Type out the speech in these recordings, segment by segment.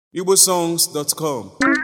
igbosongs.com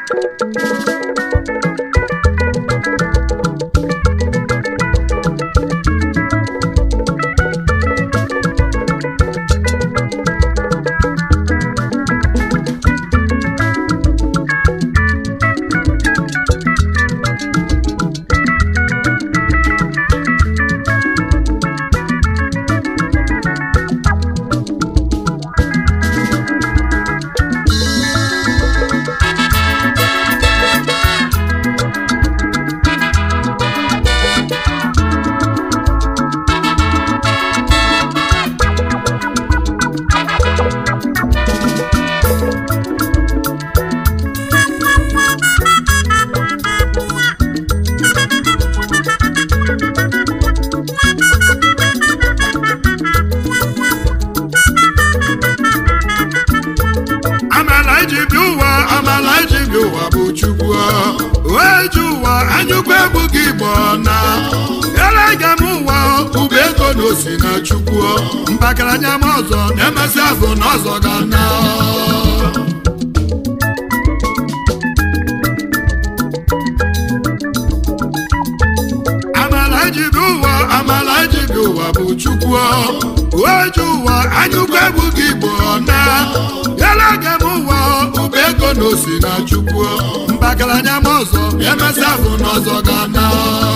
amala iji bi ụwa amala iji bi ụwa bụ chukwu wee ji ụwa anyụkwa egwu gị bụ na elega m ụwa ụba ego na osi na chukwu mbakaranya m ọzọ na-emesi azụ na ọzọ ga na amala iji bi ụwa amala iji bi ụwa bụ chukwu wee ji ụwa anyụkwa egwu gị bụ na elega m ụwa ụba ego na osi na chukwu mbakaranya m ọzọ emesi azụ na ọzọ ga na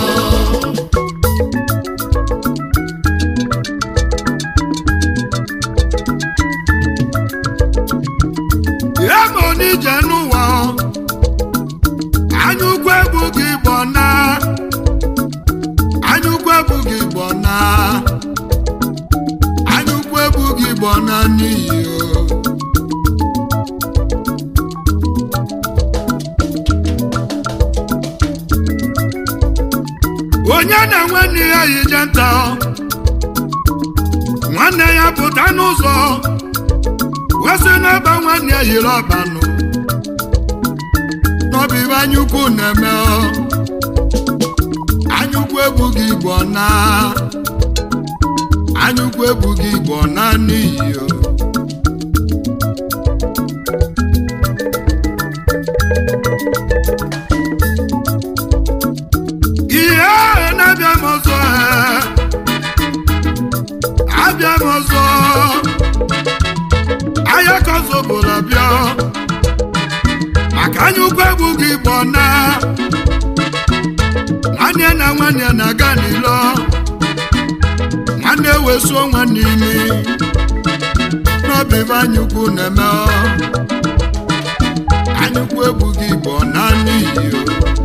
ya ma onije n'ụwa anyụkwa egwu gị bụ na anyụkwa egwu gị bụ na anyụkwa egwu gị bụ na n'iyi o onye na-enwe nne ya yije nta nwanne ya pụta n'ụzọ wesị n'ebe nwanne ya yiri ọbanụ n'ọbịbe anyukwu na-eme ọ. anyukwu egwu gị igbo na anyukwu egwu gị igbo na n'iyi o. ihe ahụ na-abịa m ọzọ ee. abịa m ọzọ ahịa ka ọzọ bụrụ abịa maka anya ụkwụ egwu gị bụ na nwanne na nwanne na-aga n'ilo nwanne wesuo nwanne imi n'obi bụ anyukwu na-eme ọ. anyukwu egwu gị bụ na n'iyi o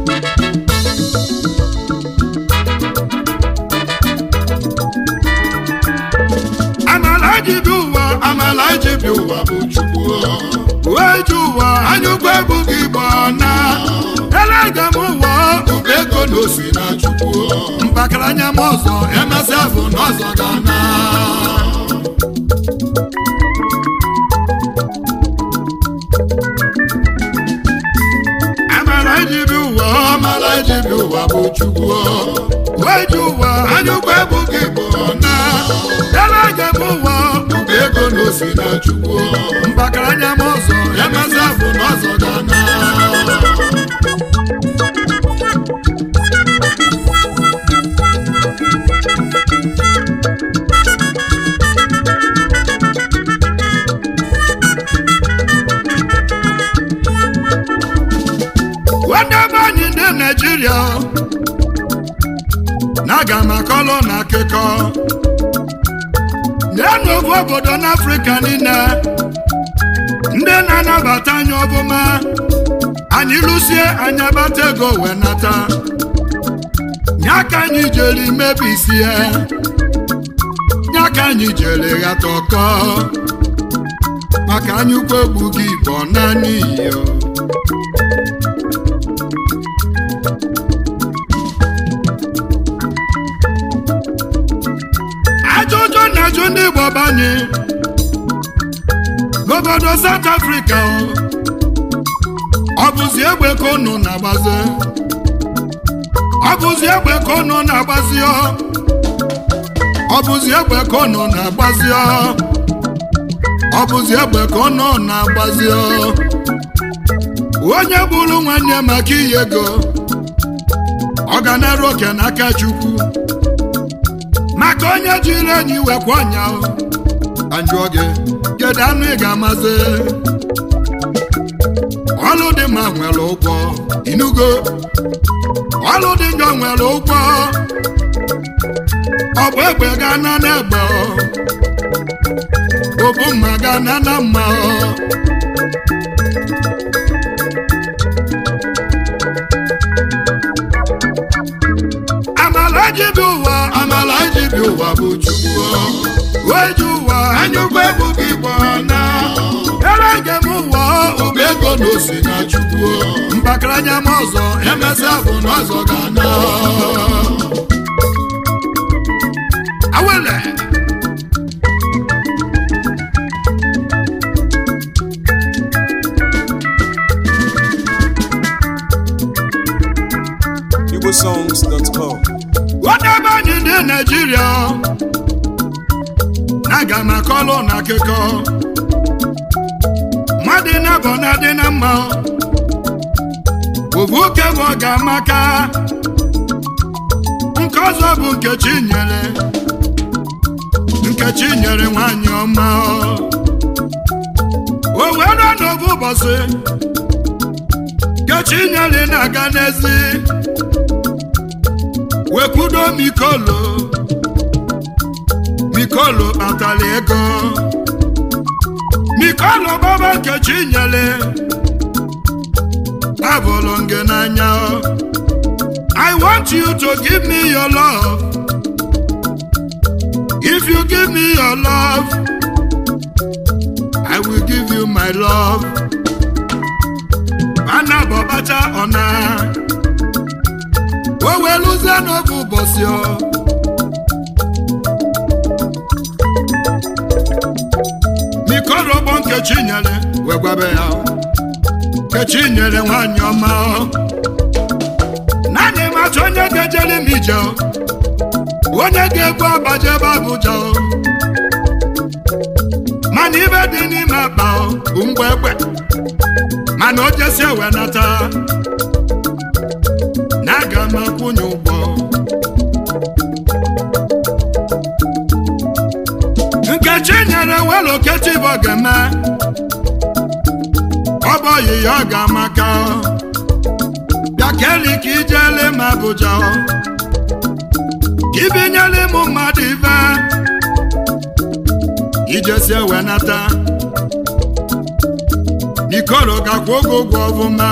amala ji bi ụwa amala ji bi ụwa bụ chukwu wee ji ụwa anyụkwa egwu gị bụ na elega m ụwa ụba ego na osi na chukwu mbakaranya m ọzọ emesịa bụ na ọzọ ga na amala ji bi ụwa amala ji bi ụwa bụ chukwu wee ji ụwa anyụkwa egwu gị bụ na elega m ụwa ụba ego na osi na chukwu mbakaranya m ọzọ emesịa bụ na ọzọ ga na nwanne be anyị ndị naijiria na-aga m akọlụ na akụkọ na-enu ofu obodo n'afrịka niile ndị na-anabata anyị ọbụma anyị lụsie anyị abata ego wee nata nya ka anyị jere mebisie nya ka anyị jere ghata ọkọ maka anyị ukwu egbu gị bụ naanị iyo ajụjụ na-ajụ ndị Igbo banye n'obodo South Africa ọ bụzi egbe ka unu na-agbazi ọ bụzi egbe ka unu na-agbazi ọ ọ bụzi egbe ka unu na-agbazi ọ ọ bụzi egbe ka unu na-agbazi ọ onye gburu nwanne maka iyi ego ọ ga na-eru oke n'aka chukwu maka onye jiri enyi wekwa ọnya ajụọ gị kedu anụ ị ga-amazi ọlụ dị mma nwere ụgwọ inugo ọlụ dị njọ nwere ụgwọ ọ bụ egbe ga-ana n'egbe ọ bụ mma ga-ana na mma amala ji bi ụwa amala ji bi ụwa bụ chukwu wee ji ụwa anyụkwa egwu gị gbana ere njem ụwa ụba ego na osi na chukwu mbakaranya m ọzọ emesịa bụ na ọzọ ga-ana awele igbosongs.com wadebe anyị ndị naijiria na-aga m akọlụ na akụkọ mmadụ na-abọ na-adị na mma obu oke bụ ọ ga-amaka nke ọzọ bụ nkechi nyere nkechi nyere nwanyị ọma o were n'obu ụbọchị nkechi nyere na-aga n'ezi wekwudo mikolo mikolo kpatara ego mikolo baba nkechi nyere abụrụ gị n'anya I want you to give me your love if you give me your love I will give you my love ana bọbacha ọna o weluzie n'oge ụbọchị ọ mikorogbo nkechi nyere wee gwabe ya nkechi nyere nwanyị ọma naanị macha onye ga-ejere m ije onye ga-ebu abaje ebe abụja mana ibe dị n'ime akpa bụ mgbe egbe mana o jesi ewe nata na aga m akwụnye ụgwọ nkechi nyere weloketi bụ ga-eme ọ bụ oyiyi ọ ga-amaka bịa keli ka ijele m abụja ka ibinyela ịmụ mmadụ ibe ijesi ewe nata ikoro gakwa oge ụgwọ ọfụma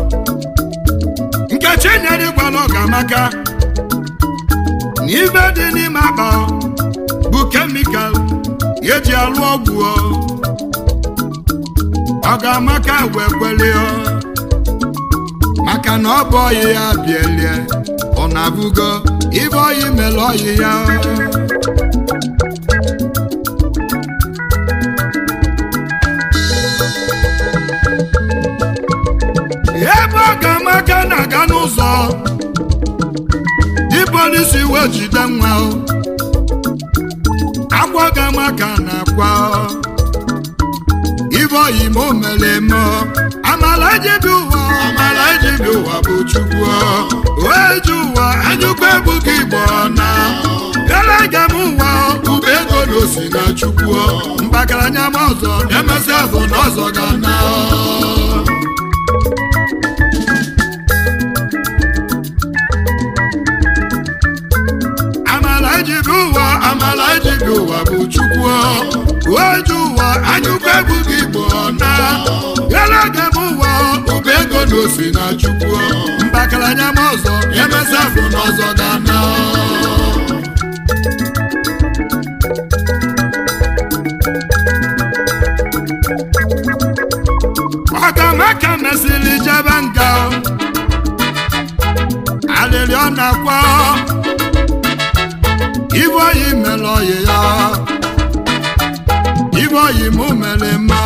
nkechi nyere gwala ọ ga-amaka na ibe dị n'ime akpa bụ kemikal eji alụ ọgwụ ọ ga-amaka wee kwelie maka na ọ bụ ọyị ya bielie ọ na-abụgo ibe ọyị mere ọyị ya ebe ọ ga-amaka na-aga n'ụzọ dị polisi wee jide nwa akwa ga-amaka na-akwa ibe oyi ma o mere eme amala ejibi ụwa amala ejibi ụwa bụ chukwu wee ji ụwa anyụkwa ebughị igbo na elege m ụwa ube ego na osi na chukwu mbakaranya m ọzọ na-emesịa bụ na ọzọ ga na amala ejibi ụwa amala ejibi ụwa bụ chukwu oju ụwa anyụkwa ebughị igbo na elege m ụwa ụba ego na osi na chukwu mbakaranya m ọzọ emesịa bụ na ọzọ ga na ọkamaka mesịrị jebe nga alịrị ọ na-akwa ibe oyi mere oyi ya ibe oyi mụ mere mma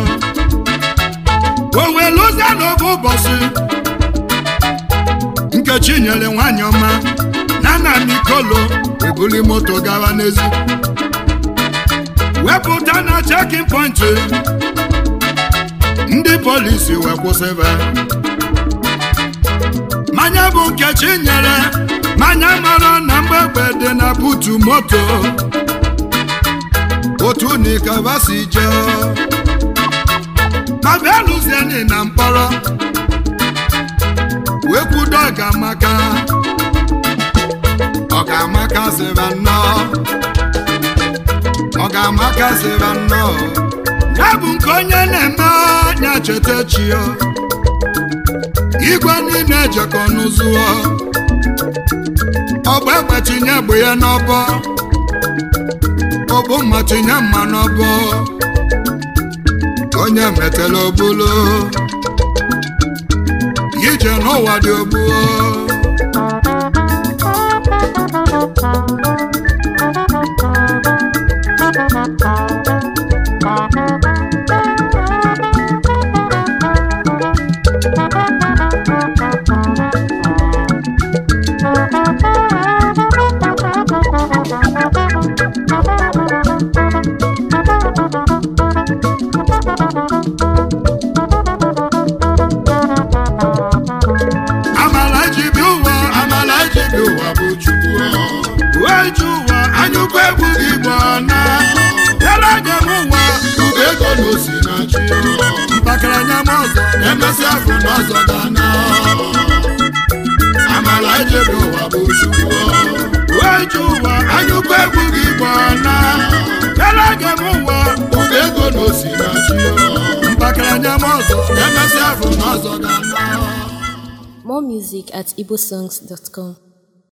o wee lụzie n'oge ụbọchị nkechi nyere nwanyị ọma na nna mikolo ebuli moto gawa n'ezi wepụta na chekin pọntị ndị polisi wee kwụsịba mmanya bụ nkechi nyere mmanya mara na mgbegbe dị na butu moto otu nikava si jee ma bịa lụzieni na mkpọrọ wee kwudo ọgamaka ọgamaka sịra nnọọ ọgamaka sịra nnọọ ya bụ nke onye na-eme anya cheta chio igwe niile ejekọ n'ụzụọ ọgba egbe tinye bụ ya n'ọbọ ọbụ mma tinye mma n'ọbọ onye metela obulu ije n'ụwa dị ogbuo amala ji bi ụwa amala ji bi ụwa bụ chukwu wee ji ụwa anyụkọ egwu gị bụ na yala ga m ụwa ugo ego na osi na chi mpakaranya m ọzọ na-emesi afọ n'ọzọ dana amala ji bi ụwa bụ chukwu wee ji ụwa anyụkọ egwu gị bụ na yala ga m ụwa ugo ego na osi na chi mpakaranya m ọzọ na-emesi afọ n'ọzọ dana More music at igbosongs.com.